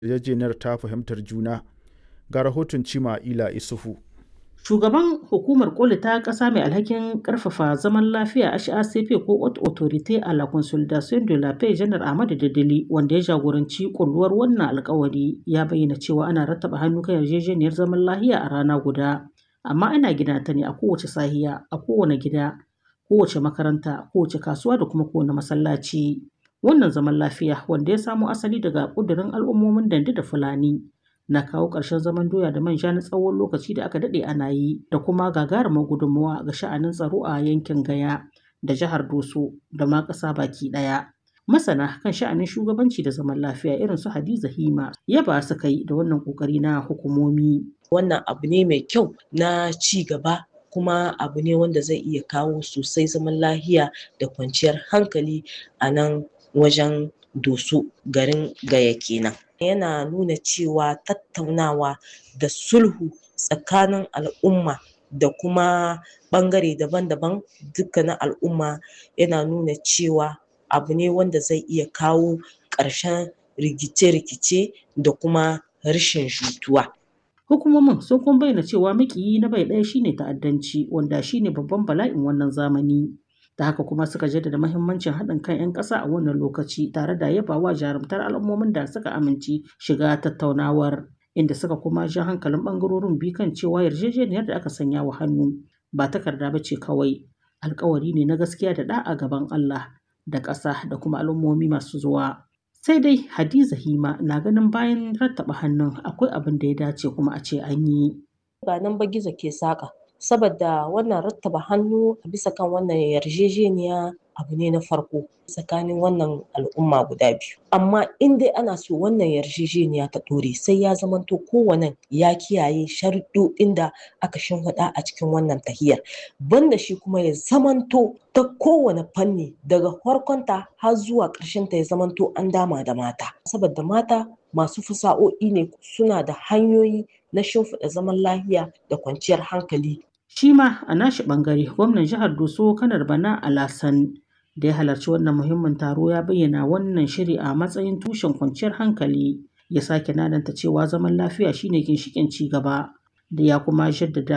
yarjejeniyar ta fahimtar juna. Ga rahoton Cima Ila Isufu. Shugaban Hukumar Koli ta ƙasa mai alhakin ƙarfafa zaman lafiya HACP ko Haute Autorité à la Consolidation de la Paix Janar Ahmadu Dadali wanda ya jagoranci kulluwar wannan alkawari ya bayyana cewa ana rattaba hannu kan yarjejeniyar zaman lafiya a rana guda. Amma ana gina ta ne a kowace sahiya, a kowane gida, kowace makaranta, kowace kasuwa da kuma kowane masallaci. Wannan zaman lafiya wanda ya samo asali daga ƙudurin al'ummomin Dande da Fulani na kawo ƙarshen zaman doya da manja na tsawon lokaci da aka daɗe ana yi da kuma gagarumar gudunmawa ga sha'anin tsaro a yankin Gaya da jihar Doso da ma ƙasa baki ɗaya. Masana kan sha'anin shugabanci da zaman lafiya irin su Hadiza Hima yaba suka yi da wannan ƙoƙari na hukumomi. Wannan abu ne mai kyau na ci gaba kuma abu ne wanda zai iya kawo sosai zaman lahiya da kwanciyar hankali a nan wajen Doso garin Gaya kenan. Yana nuna cewa tattaunawa da sulhu tsakanin al'umma da kuma ɓangare daban-daban dukkanin al'umma yana nuna cewa abu ne wanda zai iya kawo ƙarshen rikice-rikice da kuma rashin jituwa. Hukumomin sun kuma bayyana cewa maƙiyi na bai ɗaya shine ta'addanci wanda shine babban bala'in wannan zamani. Da haka kuma suka jaddada mahimmancin haɗin kan 'yan ƙasa a wannan lokaci tare da yabawa jarumtar al'ummomin da suka amince shiga tattaunawar. Inda suka kuma ja hankalin ɓangarorin biyu kan cewa yarjejeniyar da aka sanya wa hannu ba takarda ba ce kawai alkawari ne na gaskiya da ɗa'a gaban Allah da ƙasa da kuma al'ummomi masu zuwa. Sai dai Hadiza Hima na ganin bayan rattaba hannun akwai abin da ya dace kuma a ce an yi. Ba nan ba gizo ke saƙa. saboda wannan rattaba hannu a bisa kan wannan yarjejeniya abu ne na farko tsakanin wannan al'umma guda biyu amma in dai ana so wannan yarjejeniya ta ɗore sai ya zamanto kowane ya kiyaye sharuɗoɗin da aka shimfiɗa a cikin wannan tahiyar banda shi kuma ya zamanto ta kowane fanni daga farkonta har zuwa ta ya zamanto an dama da mata saboda mata masu fasa'o'i ne suna da hanyoyi na shimfiɗa zaman lafiya da kwanciyar hankali Shi ma a nashi ɓangare gwamnan jihar Doso kanar Bana Alasan da ya halarci wannan muhimmin taro ya bayyana wannan shiri a matsayin tushen kwanciyar hankali ya sake nananta cewa zaman lafiya shine ginshiƙin ci gaba da ya kuma jaddada